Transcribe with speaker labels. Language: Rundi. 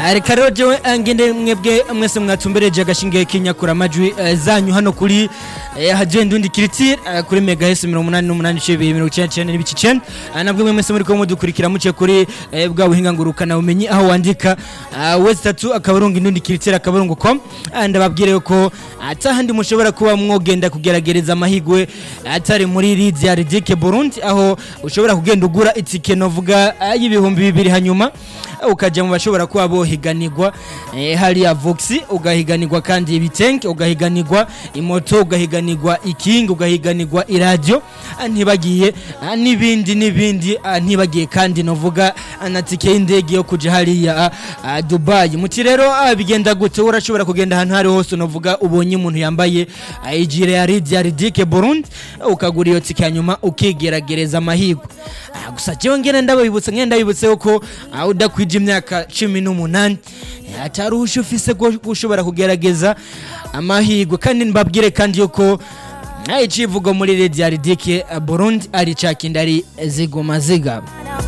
Speaker 1: reka rero jewe ngende mwebwe mwese mwatumbereje agashinge k'inyakura amajwi eh, zanyu hano kuri eh, hadiyo indundi kiritire eh, kuri mega hesi mirongo umunani n'umunani ibice bibiri mirongo icyenda n'icyenda n'ibice icyenda Ah, nabwo mwe mwese muri ko mudukurikira muciye kuri eh, bwa buhinga ngurukana bumenyi aho wandika ah, wese tatu akaburungu indundi kiritire akaburungu com Ah, ndababwire yuko atahandi mushobora kuba mwogenda kugeragereza amahigwe atari muri Leeds ya Ridike Burundi aho ushobora kugenda ugura itike novuga ah, y'ibihumbi bibiri hanyuma ukaja mu bashobora kuba bohiganirwa eh, hariya voxi ugahiganirwa kandi ibitenke ugahiganirwa imoto ugahiganirwa ikingi ugahiganirwa iradiyo ah, ntibagiye ah, n'ibindi n'ibindi ah, ntibagiye kandi novuga ah, na tike y'indege yo kuja hariya ah, ah, dubayi muti rero ah, bigenda gute urashobora kugenda ahantu hari hose novuga ubonye umuntu yambaye ah, ijire ya Leeds ya ridike burundi ukagura iyo tike hanyuma ukigeragereza amahirwe Ah, gusa jewe ngene ndabibutse ngene ndabibutse yuko ah, udakwije imyaka cumi n'umunani eh, atari uhusha ufise bwo gushobora kugerageza amahirwe kandi mbabwire kandi yuko ah, icivugo muri Lady ya Ridike ah, Burundi ari ca kindi ari ziguma zigaba